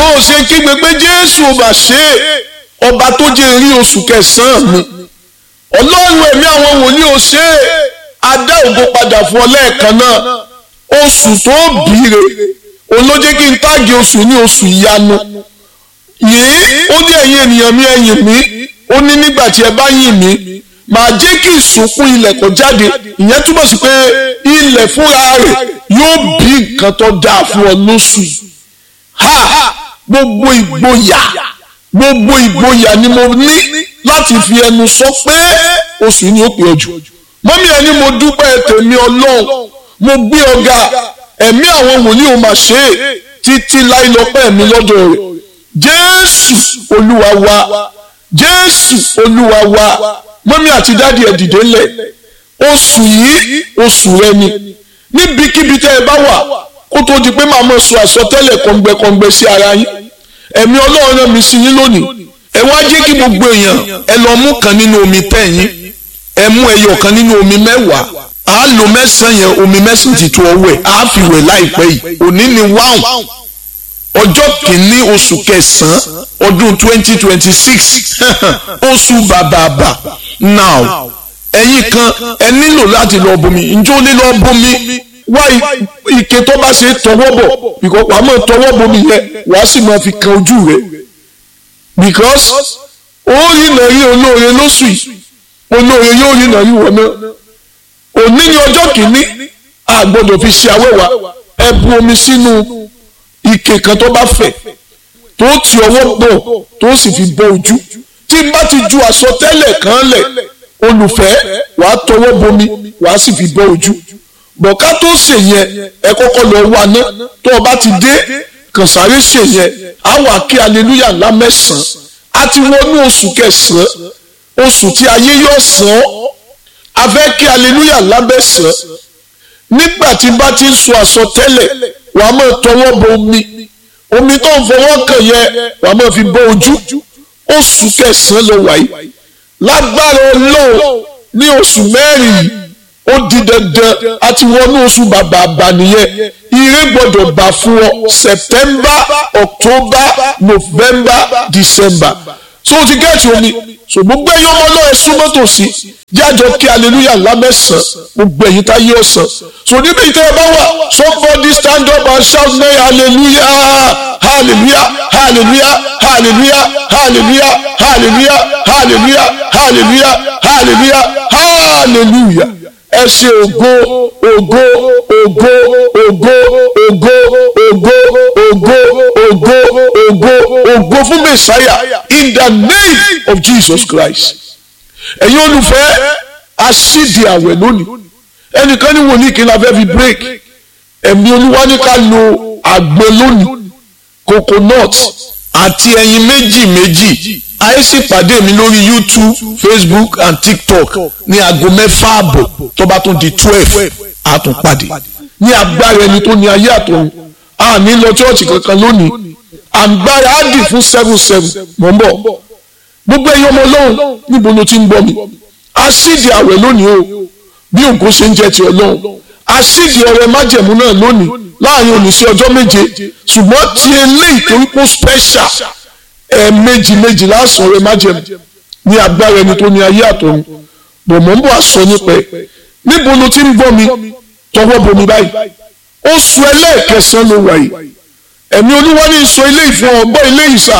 ó ṣe kígbe pé jésù ò bà ṣe é ọba tó jẹ́ rí oṣù kẹsàn-án mi ọlọ́run ẹ̀mí àwọn wòlíì ò ṣe é adá ògo padà fún ọ lẹ́ẹ̀kan náà oṣù tó bìíre olójé kí n táàgì oṣù ní oṣù ìyanu yìí ó ní ẹ̀yin ènìyàn mi ẹ̀yìn mi ó ní nígbà tí ẹ bá yìn mí màá jẹ́ kí ìsúnkún ilẹ̀ kó jáde ìyẹn túmọ̀ sí pé ilẹ̀ fúnra rẹ̀ yóò bí nǹkan tó dáa fún ọ lóṣù yìí ha gbogbo ìgboyà gbogbo ìgboyà ni mo ní láti fi ẹnu sọ pé oṣù ni ó pè ọ jù mọ́mí ẹni mo dúpẹ́ tèmi ọlọ́run mo gbé ọ̀gá ẹ̀mí àwọn wòlíì ò mà ṣe é títí láì lọ́pẹ́ mi lọ́dọ̀ rẹ̀ jésù olúwa wa jésù olúwa wa mọ́mí àti dáàdi ẹ̀ dìde lẹ̀ oṣù yìí oṣù rẹ ni níbikíbi tẹ́ ẹ bá wà kó tó di pé màá mọ̀ sọ àsọtẹ́lẹ̀ kọ̀ǹgbẹ̀kọ̀ǹgbẹ̀ sí ara yín ẹ̀mí ọlọ́run rán mi sí yín lónìí ẹ wá jẹ́ kí gbogbo èèyàn ẹ lọ mú kan nínú omi tẹ̀yìn ẹ mú ẹyọ kan nínú omi mẹ́wàá a lo mẹ́sàn-án yẹn omi mẹ́sàn-án ti tó ọwẹ́ a fi wẹ̀ láìpẹ́ yìí òní ni wáhùn ọjọ́ kìíní oṣù kẹsàn-án ọdún twenty twenty six oṣù bàbàbà now ẹ̀yin kan ẹ nílò láti lọ bomi njẹ́ ó ní lọ bomi wá ike tó bá ṣe tọwọ́ bọ̀ because wàá mọ̀ tọwọ́ bomi yẹn wàá sì máa fi kan ojú rẹ̀ because ó rí nàrí olóore lóṣù yìí olóore yóò rí nàrí wọ̀ náà òní ni ọjọ́ kìíní a gbọ́dọ̀ fi ṣe awẹ́wà ẹ bu omi sínú ike kan tó bá fẹ̀ tó ti ọwọ́ bọ̀ tó sì fi bọ ojú tí n bá ti ju àsọtẹ́lẹ̀ kan lẹ̀ olùfẹ́ wàá tọwọ́ bomi wàá sì fi bọ ojú bọ̀ká tó ṣe yẹn ẹ kọ́kọ́ lọ wá ná tó o bá ti dé kàn sáré ṣe yẹn á wà kí aleluya ńlá mẹ́sàn-án á ti wọnú oṣù kẹsàn-án oṣù tí ayé yóò sàn án a fẹ́ kí aleluya ńlá mẹ́sàn-án nígbà tí bá ti ń sọ àsọtẹ́lẹ̀ wàá máa tọwọ́ bọ omi omi tó ń fọwọ́ kàn yẹ wàá máa fi bọ ojú oṣù kẹsàn-án ló wà yìí lágbára ọlọ́run ní oṣù mẹ́rin yìí ó di dandan àti wọnú oṣù bàbà àbà nìyẹn ire gbọ́dọ̀ bà fún ọ september october november december so o ti gẹ́ẹ̀tì omi so gbogbo ẹ̀yin ọmọ náà ẹ súnmọ́ tòsí jájọ kí aleluya ńlá mẹ́sàn-án gbogbo ẹ̀yin tá yé ọ̀sán so níbi ìtẹ́ ẹ bá wà somebody stand up and shout nay hallelujah hallelujah hallelujah hallelujah hallelujah hallelujah hallelujah hallelujah hallelujah hallelujah ẹ ṣe ògo ògo ògo ògo ògo ògo ògo ògo ògo ògo fún mẹsàáyà in the name of Jesus Christ ẹ̀yin olùfẹ́ aṣídìí àwẹ̀ lónìí ẹnìkan ní wòlíì kí n la fẹ́ fi break ẹ̀mí olúwa ní ká lo àgbo lónìí coconut àti ẹyin méjì méjì ayé sì pàdé mi lórí youtube facebook and tiktok ní aago mẹ́fà àbọ̀ tó bá tún di twelve a tún pàdé ní agbára ẹni tó ní ayé àtọ̀run a ní lọ chọ́ọ̀chì kankan lónìí àgbára á dì fún seven seven mọ̀ ń bọ̀ gbogbo ẹ̀yin ọmọ ọlọ́run níbo ló ti ń gbọ́ mi aṣídìí àwẹ̀ lónìí o bí ògo ṣe ń jẹ́ ti ọlọ́run aṣídìí ọrẹ májẹ̀mú náà lónìí láàrin òní sí ọjọ́ méje ṣùgbọ́n ti eléyìí torí pé special ẹ̀ẹ̀mejì méjì lásán ọrẹ májẹ̀mú ní agbára ẹni tó ní ayé àtọ̀run bọ̀mọ̀ ń bọ̀ àsọ nípa ẹ̀ níbo ló ti ń gbọ́ mi tọwọ́ bomi báyìí oṣù ẹlẹ́ẹ̀kẹsàn ló wà yìí ẹ̀mí olúwa ní sọ ilé ìfún ọgbọ́n ilé ìsà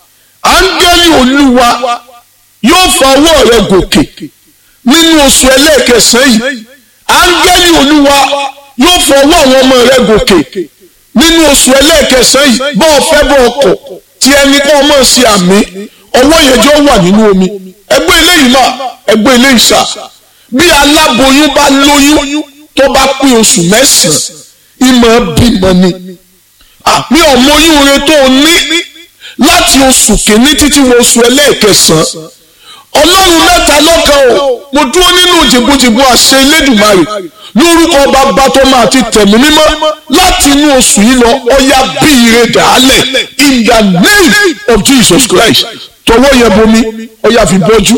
áńgẹ́lì olúwa yóò fa ọwọ́ rẹ gòkè nínú oṣù ẹlẹ́ẹ̀kẹsàn yìí áńgẹ́lì olúwa yóò fa ọwọ́ àwọn ọmọ rẹ gòkè nínú oṣù ẹlẹ́ẹ̀kẹsàn yìí bọ́ ọ fẹ́ bọ́ ọkọ̀ tí ẹni kọ́ ọmọ sí àmì ọwọ́ yẹn jọ wà nínú omi ẹgbẹ́ eléyìí mà ẹgbẹ́ eléyìí sà bí aláboyún bá lóyún tó bá pé oṣù mẹ́sàn-án ìmọ̀ bímọ ni àmì ọmọyún rẹ tó ní láti oṣù kìíní títí wọ oṣù ẹlẹ́ẹ̀kẹsàn-án ọlọ́run mẹ́ta lọ́kan o mo dúró nínú jìbùjìbù àṣẹ elédùnmarè lórúkọ bàbá tó máa ti tẹ̀mí mímọ́ láti inú oṣù yìí lọ ọya bí ire dàálẹ̀ in the name of Jesus Christ tọwọ́ yẹn bomi ọya fi bọ́jú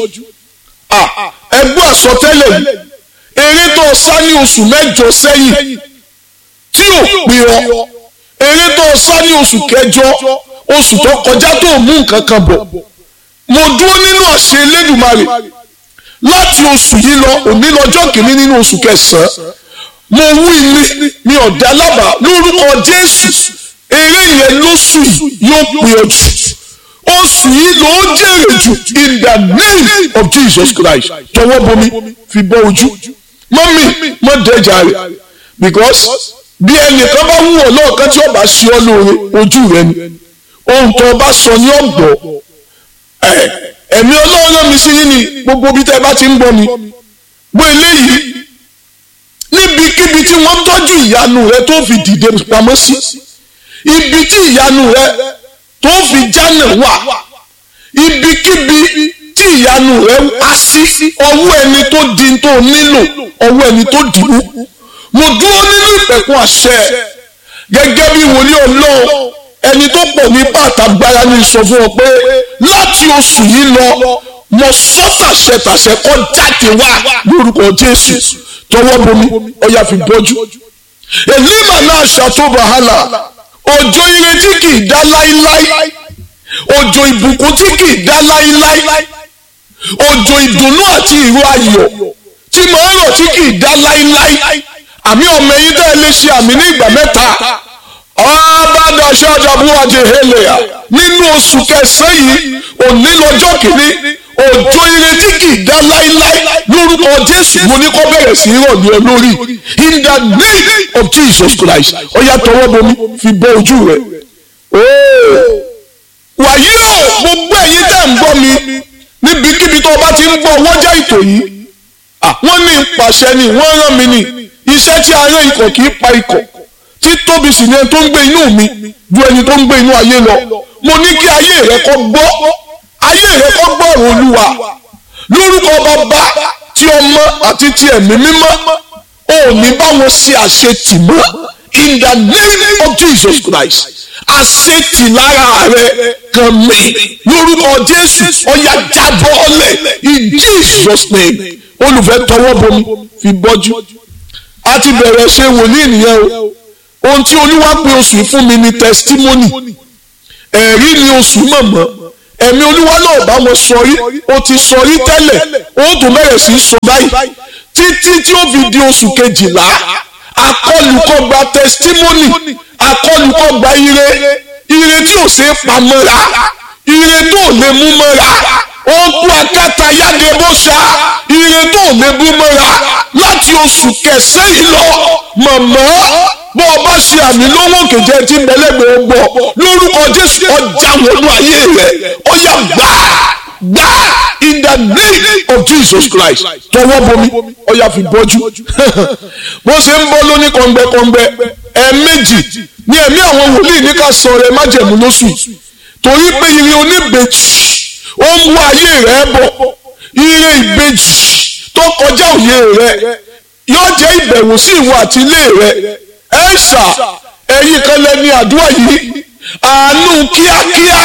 ẹgbẹ́ àsọtẹ́lẹ̀ yìí eré tó sá ní oṣù mẹ́jọ sẹ́yìn tí ò pè ọ́ eré tó sá ní oṣù kẹjọ oṣù tó kọjá tó mú nǹkan kan bọ̀ mo dúró nínú àṣẹ Elédùmarè láti oṣù yìí lọ òní lọ́jọ́ kìíní nínú oṣù kẹsàn-án mo wú ilé mi ọ̀dà lábàá lórúkọ Jésù eré yẹn lóṣù yóò pè ọ́ jù oṣù yìí ló ń jèrè jù in the name of Jesus Christ tọwọ́ bomi fi bọ́ ojú mọ́mí mọ́ dẹ́jà rẹ̀ because bí ẹnìkan bá wúwo lọ́ọ̀kan tí ọba ṣe ọ́ lóore ojú rẹ ni ohun tó ọba sọ ní ọ̀gbọ́ ẹ̀mí ọlọ́run mi sí yín ni gbogbo bí tẹ́ bá ti ń gbọ́ mi gbọ́ eléyìí níbikíbi tí wọ́n tọ́jú ìyanu rẹ tó fi dìde pamọ́ sí ibi tí ìyanu rẹ tó fi jánà wà ibikíbi tí ìyanu rẹ á sí ọwọ́ ẹni tó di tó nílò ọwọ́ ẹni tó dìbò mo dúró nínú ìpẹ̀kun àṣẹ gẹ́gẹ́ bí wòlíì ọlọ́run ẹni tó pọ̀ ní pàtàgbára ní sọ fún ọ pé láti oṣù yìí lọ mo sọ tàṣẹ tàṣẹ kọ́ jáde wá lórúkọ jésù tọwọ́ bomi ọyà fi bọ́jú èlímà náà ṣàtò wàhálà òjò ìrètí kì í dá láíláí òjò ìbùkún tí kì í dá láíláí òjò ìdùnnú àti ìró ayọ̀ tí màá rọ̀ tí kì í dá láíláí àmì ọmọ ẹ̀yin tẹ́ ẹ lè ṣe àmì ní ìgbà mẹ́ta ọ̀bádàṣẹ́ àjàbúwájẹ hélèà nínú oṣù kẹsàn-án yìí òní lọ́jọ́ kìíní òjò ìrètí kì í dá láíláí lórúkọ jésù mo ní kó bẹ̀rẹ̀ sí í rọ̀ ní ọ lórí in the name of jesus christ ó yá tọwọ́ bomi fi bọ́ ojú rẹ̀ wàyí o gbogbo ẹ̀yin tẹ́ ń gbọ́ mi níbikíbi tó o bá ti ń gbọ́ wọ́jà ètò yìí wọ́n ní pàṣẹ ni wọ́n rán mi ní iṣẹ́ tí a rán ikọ̀ kì í pa ikọ̀ tí tóbi sì ni ẹni tó ń gbé inú mi ju ẹni tó ń gbé inú ayé lọ mo ní kí ayé rẹ kó gbọ́ ayé rẹ kó gbọ́ ọ̀rọ̀ olúwa lórúkọ bàbá tí ọmọ àti ti ẹ̀mí mímọ́ ò ní bá wọn ṣe àṣetì mọ́ in the name of Jesus Christ àṣetì lára rẹ kan mi lórúkọ Jésù ọ̀yà jábọ́ ọ̀lẹ̀ in Jesus name olùfẹ́ tọwọ́ bomi fi bọ́jú a ti bẹ̀rẹ̀ ṣe wòlíì nìyẹn o ohun tí olúwa pè oṣù yìí fún mi ni testimony ẹ̀rí ni oṣù mọ̀mọ́ ẹ̀mí olúwa náà bá wọn sọrí o ti sọrí tẹ́lẹ̀ o tún bẹ̀rẹ̀ sí í sọ báyìí títí tí ó fi di oṣù kejìlá akọlùkọgba testimony akọlùkọgba ire ire tí ò ṣe é pamọ́ra ire tó lè mú mọ́ra ó kú akátá yáde bó ṣá ire tó lè mú mọ́ra láti oṣù kẹsàn-án yìí lọ mọ̀mọ́ bó o bá ṣe àmì lówó kejì tí mẹlẹgbẹ gbọ lórúkọ jésù ọjà wọnú ayé rẹ ó yá gbà gbà in the name of jesus christ tọwọ́ bomi ó yá fi bọ́jú bó ṣe ń bọ́ lóní kọ̀ǹgbẹ́kọ̀ǹgbẹ́ ẹ̀ẹ̀mejì ní ẹ̀mí àwọn wòlíì ní ká sọ rẹ májẹ̀mú lóṣù torí pé ire oníbejì ó ń wá ayé rẹ bọ̀ ire ìbejì tó kọjá òye rẹ yóò jẹ́ ìbẹ̀wò sí ìwọ àti ilé rẹ ẹ̀ṣà ẹ̀yin kan lẹ́ni àdúrà yìí àánú kíákíá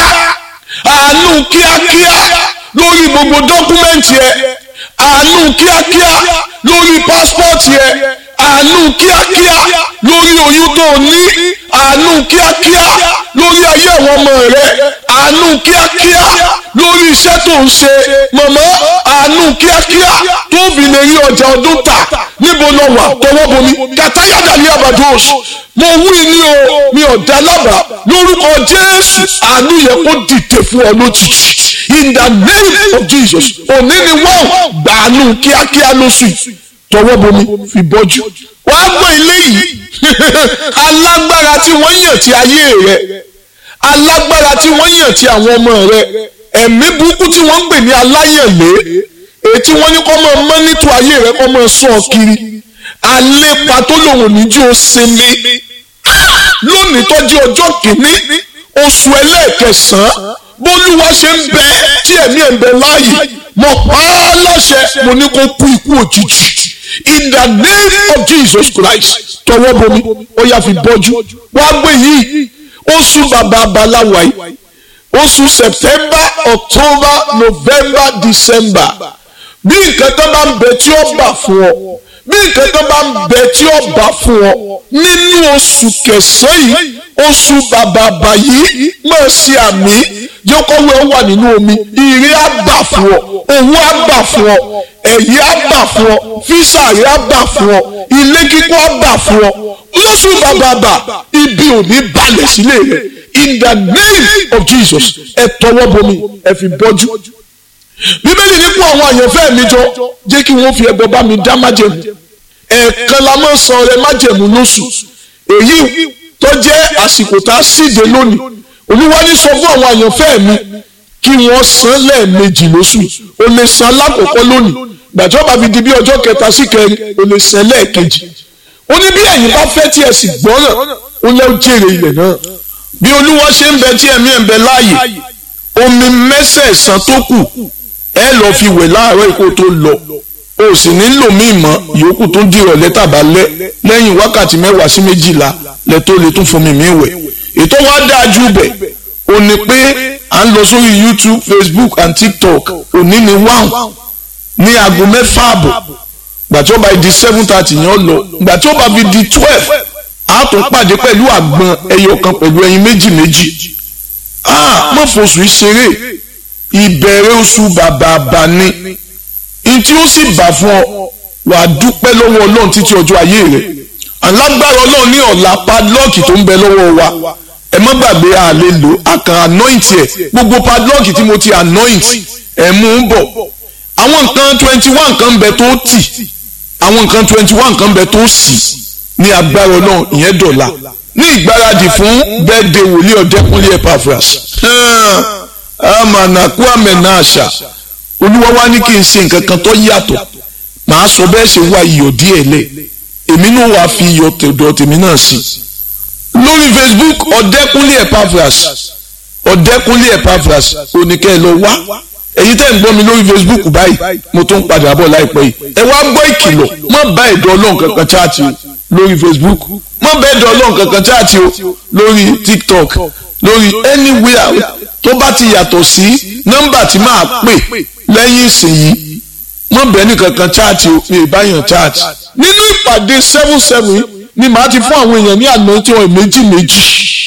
àánú kíákíá lórí gbogbo dọ́kúmẹ́ǹtì ẹ àánú kíákíá lórí pásítọ̀tì ẹ àánú kíákíá lórí oyún tó o ní àánú kíákíá lórí ayé àwọn ọmọ rẹ àánú kíákíá lórí iṣẹ́ tó ń ṣe mọ̀mọ́ àánú kíákíá tó fi lè rí ọjà ọdún tà níbo lọ wà tọwọ́ bomi kàtáyàdà ní abados mo wí ní o mi ò dá lábàá lórúkọ jésù àánú yẹ kó dìde fún ọ lójijì in the name of jesus òní ni wọ́n gbàánú kíákíá lóṣù tọwọ́ bomi fi bọ́jú wàá gbọ́ ilé yìí alágbára tí wọ́n yàn ti ayé rẹ alágbára tí wọ́n yàn ti àwọn ọmọ rẹ ẹ̀mí burúkú tí wọ́n ń pè ní aláyànlé ètí wọ́n ní kọ́ mọ́ mọ́nítò ayé rẹ kọ́ mọ́ sọ kiri àlépa tó lòun níjú ó sinmi lónìí tọ́jú ọjọ́ kìíní oṣù ẹlẹ́ẹ̀kẹsàn-án bólúwa ṣe ń bẹ tí ẹ̀mí ẹ̀ ń bẹ láàyè mo pa á láṣẹ mo ní kó kú ikú òjijì in the name of Jesus Christ tọwọ́ bomi ó yá fi bọ́jú wàá gbé yìí oṣù bàbá abaláwa yìí oṣù September October November December bí nǹkan tó bá ń bẹ tí ó bà fún ọ bí nǹkan kan bá ń bẹ tí ó bá fún ọ nínú oṣù kẹsàn-án yìí oṣù bàbàbà yìí máa ṣe àmì jẹ́ kọ́wé ó wà nínú omi ire á bà fún ọ owó á bà fún ọ ẹ̀yẹ á bà fún ọ físà rẹ á bà fún ọ ilé kíkọ́ á bà fún ọ lóṣù bàbàbà ibi ò ní balẹ̀ sílé rẹ in the name of Jesus ẹ tọwọ́ bomi ẹ fi bọ́jú bíbélì nípò àwọn àyànfẹ́ mi jọ jẹ́ kí wọ́n fi ẹbọ bá mi dá májẹ̀mú ẹ̀ẹ̀kan la máa ń san ọrẹ májẹ̀mú lóṣù èyí tó jẹ́ àsìkò tá a síde lónìí olúwa ní sọ fún àwọn àyànfẹ́ mi kí wọ́n san lẹ́ẹ̀mejì lóṣù o lè san lákòókò lónìí gbàjọ́ bá fi di bí ọjọ́ kẹta sí kẹrin o lè san lẹ́ẹ̀kejì ó ní bí ẹ̀yin bá fẹ́ tí ẹ sì gbọ́ràn ó lẹ́ jèrè ilẹ̀ náà bí olúwa ṣe ń bẹ tí ẹ̀mí ẹ̀ ń bẹ láàyè omi mẹ́sẹ̀ẹ̀sán tó kù ẹ lọ́ọ́ fi wẹ̀ láàárọ̀ ikú tó lọ o sì nílò míì mọ́ ìyókù tó dìrọ̀ lẹ́tà bá lẹ́ lẹ́yìn wákàtí mẹ́wàá sí méjìlá lẹ tó lè tún fún mi mí wẹ̀ ètò wa dáa jù bẹ̀ ò ní pé à ń lọ sórí YouTube Facebook and TikTok òní ni wáhùn ní aago mẹ́fà àbọ̀ gbà tí ó bá di seven thirty yẹn lọ gbà tí ó bá fi di twelve a tún pàdé pẹ̀lú àgbọn ẹyọ kan pẹ̀lú ẹyin méjì méjì ah mọ̀ fòṣù ìṣeré ìbẹ̀rẹ̀ oṣù bàbàbà ni ntí ó sì bà fún ọ wàá dúpẹ́ lọ́wọ́ ọlọ́run títí ọjọ́ ayé rẹ̀ alágbára ọlọ́run ní ọ̀la padlọ́ọ̀kì tó ń bẹ lọ́wọ́ wa ẹ má gbàgbé a lè lò a kàn anoint ẹ̀ gbogbo padlọ́ọ̀kì tí mo ti anoint ẹ̀ mú un bọ̀ àwọn nǹkan twenty one kan bẹ tó tì àwọn nǹkan twenty one kan bẹ tó sì ní agbára ọlọ́run ìyẹn dọ̀la ní ìgbáradì fún birthday wòlíì ọ̀dẹ́kúnlé Epaphras amànàkú àmẹ̀nà àṣà olúwa wá ní kí n ṣe nǹkan kan tó yàtọ̀ màá sọ bẹ́ẹ̀ ṣe wá iyọ̀ díẹ̀ lẹ̀ èmi náà wàá fi iyọ̀ tẹ̀dọ̀ tèmi náà sí lórí Facebook ọ̀dẹ́kúnlé Epaphras ọ̀dẹ́kúnlé Epaphras oníkẹ́ ẹ lọ wá èyí tẹ́ ń gbọ́ mi lórí Facebook báyìí mo tún padà bọ̀ láìpẹ́ yìí ẹ wá gbọ́ ìkìlọ̀ má bá ẹ̀dọ̀ ọlọ́run kankan chaati o lórí Facebook má bá ẹ̀dọ̀ ọlọ́run kankan chaati o lórí TikTok lórí anywhere tó bá ti yàtọ̀ sí nọ́mbà tí máa pè lẹ́yìn ìsìnyí mọ̀ bẹ́ẹ̀ ní kankan chaati o mi ìbáyàn chaati. nínú ìpàdé seven seven ni màá ti fún àwọn èèyàn ní àná tí wọ́n méjì méjì.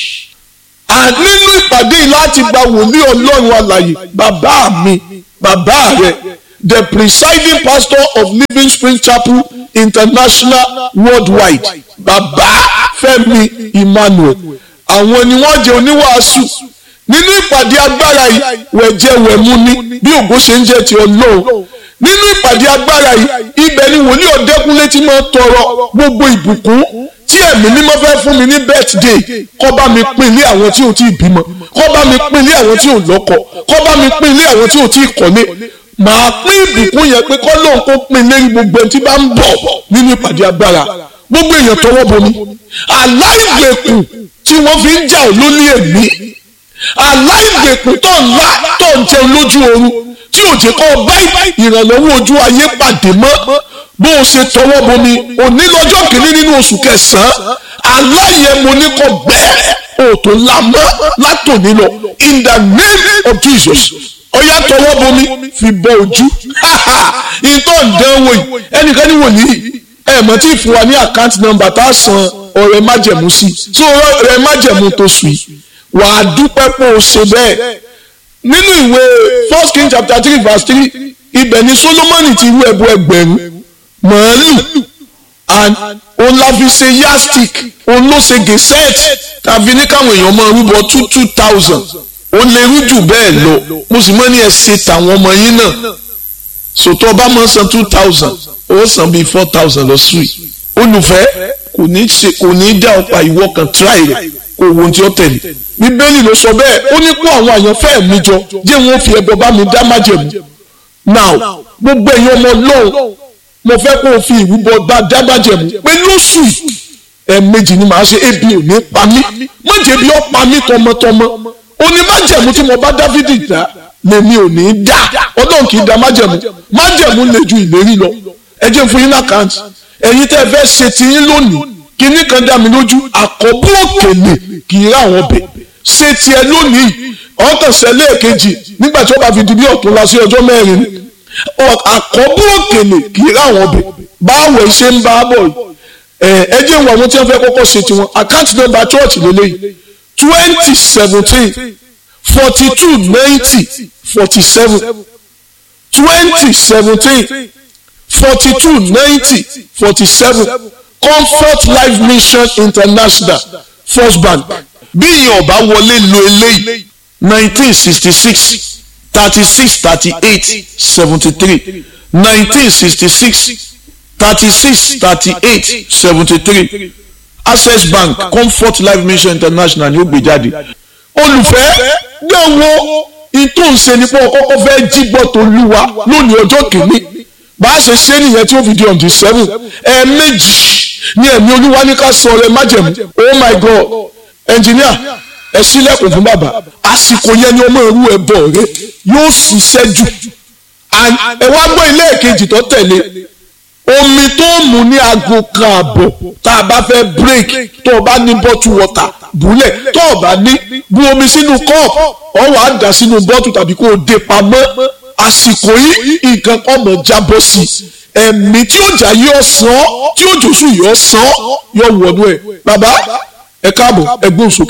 nínú ìpàdé yìí láti gba wòlíì ọlọ́run alàyè bàbá mi bàbá rẹ̀ the presiding pastor of Living Spring Chapel International worldwide bàbá Fẹ́mi Emmanuel àwọn ni wọ́n jẹ́ oníwàásù nínú ìpàdé agbára yìí wẹ̀jẹ̀ wẹ̀mú ni bí ògo ṣe ń jẹ́ ti ọlọ́run nínú ìpàdé agbára yìí ibẹ̀ ni wòlíì ọ̀dẹ́kúnlé ti máa tọrọ gbogbo ìbùkún tí ẹ̀mí mímọ́ fẹ́ fún mi ní birthday kó bá mi pín ilé àwọn tí ò tí ì bímọ kó bá mi pín ilé àwọn tí ò lọ́kọ kó bá mi pín ilé àwọn tí ò tí ì kọ́lé màá pín ìbùkún yẹn pé kọ́ lóun kó pín ilé gbogbo ẹni tí bá ń bọ̀ nínú ìpàdé agbára gbogbo èèyàn tọwọ́ bomi aláìgbèkùn tí wọ́n fi ń jà ọ́ lóní èmi aláìgbèkùn tó ń la tó ń jẹun lójú oorun tí ò jẹ́ kó bá ìrànlọ́wọ́ ojú ayé pàdé mọ́ bó o ṣe tọwọ́ bomi òní lọ́jọ́ kìíní nínú oṣù kẹsàn-án aláyẹ̀mọ ní kò bẹ́ẹ̀ o tó la mọ́ látòní lọ in the name of Jesus ọyá tọwọ́ bomi fi bọ ojú ìtọ́ ìdánwò yìí ẹnìkan ní wòlíì ẹ̀ mọ̀ tí ì fún wa ní àkáǹtì nọ́mbà tá a san ọ̀rẹ́ májẹ̀mú sí tí ọ̀rẹ́ májẹ̀mú tó sùn yìí wà á dúpẹ́ pé o ṣe bẹ́ẹ̀ nínú ìwé first king chapter three verse three ibẹ̀ ni solomoni ti rú ẹbọ ẹgbẹ̀rún màálù and òun la fi ṣe yastic òun ló ṣe geset tàbí ní káwọn èèyàn máa rúbọ two two thousand ó lè rú jù bẹ́ẹ̀ lọ mo sì mọ́ ní ẹ ṣe tàwọn ọmọ yín náà sòtọ́ ọba máa san two thousand ó san bíi four thousand lọ sí olùfẹ́ kò ní ṣe kò ní dá ọ̀pá ìwọ kan tíráì rẹ̀ kò wo ohun tí ó tẹ̀lé bíbélì ló sọ bẹ́ẹ̀ ó ní kó àwọn àyànfẹ́ mi jọ jẹ́ wọn fi ẹbọ bá mi dá májẹ̀mú now gbogbo ẹ̀yin ọmọ lóhùn mo fẹ́ kó o fi ìrúbọ bá dá májẹ̀mú pé lóṣù ẹ̀ẹ̀mejì ni màá ṣe ebi ò ní pa mí má jẹ́ bí ó pa mí tọmọtọmọ ó ní májẹ̀mú tí mo bá Dáfídì dá lèmi ò ní dá ọlọ́run kì í dá májẹ̀mú májẹ̀mú lè ju ìlérí lọ ẹ jẹ́ fún yín lákàntì ẹ̀yin tẹ́ ẹ fẹ́ ṣe tiyín lónìí kinní kan dá mi lójú àkọ́bù òkèlè kì í rà wọ́n bẹ̀ ṣé tiẹ̀ lónìí ọkàn sẹ́lẹ̀ kejì nígbà tí ó bá fi di bí ọ̀tún la sí ọjọ́ mẹ́rin àkọ́bù òkèlè kì í ráwọn ọbẹ̀ báwo ṣe ń bá bọ̀ ẹ jẹ́ ìwà àwọn tí wọ́n fẹ́ kọ́kọ́ ṣe tiwọn àkáǹtì nọ́mbà church lélẹ́yìí twenty seventeen forty two ninety forty seven twenty seventeen forty two ninety forty seven comfort life mission international first bank bí ìyẹn ọba wọlé lo eléyìí nineteen sixty six thirty six thirty eight seventy three nineteen sixty six thirty six thirty eight seventy three access bank comfort life mission international ni ó gbé jáde olùfẹ́ gbẹ̀wò ìtòǹṣe nípa ọkọ́kọ́ fẹ́ jígbọ́ tó lúwa lónìí ọjọ́ kìíní bá a ṣe ṣe nìyẹn tí ó fi di on the seven ẹ̀ẹ̀mejì ní ẹ̀mí olúwa ní ká sọ ọ̀rẹ́ májẹ̀mú oh my god engineer ẹ sílẹ̀kùn fún bàbá àsìkò yẹn ni ọmọ ìrú ẹ bọ̀ rẹ yóò ṣiṣẹ́ jù ẹ wá gbọ́ ilé ìkejì tó tẹ̀lé omi tó mú ní aago kan àbọ̀ tá a bá fẹ́ break tó o bá ní bottle water búlẹ̀ tó o bá ní bu omi sínú cup ọ wàá dà sínú bottle tàbí kó o dé pamọ́ àsìkò yìí nǹkan kan mọ̀ jábọ́ sí ẹ̀mí tí ó jà yóò sàn tí ó jòsù yóò sàn yóò wọnú ẹ̀ bàbá ẹ káàbọ̀ ẹ gbóhùn sókè.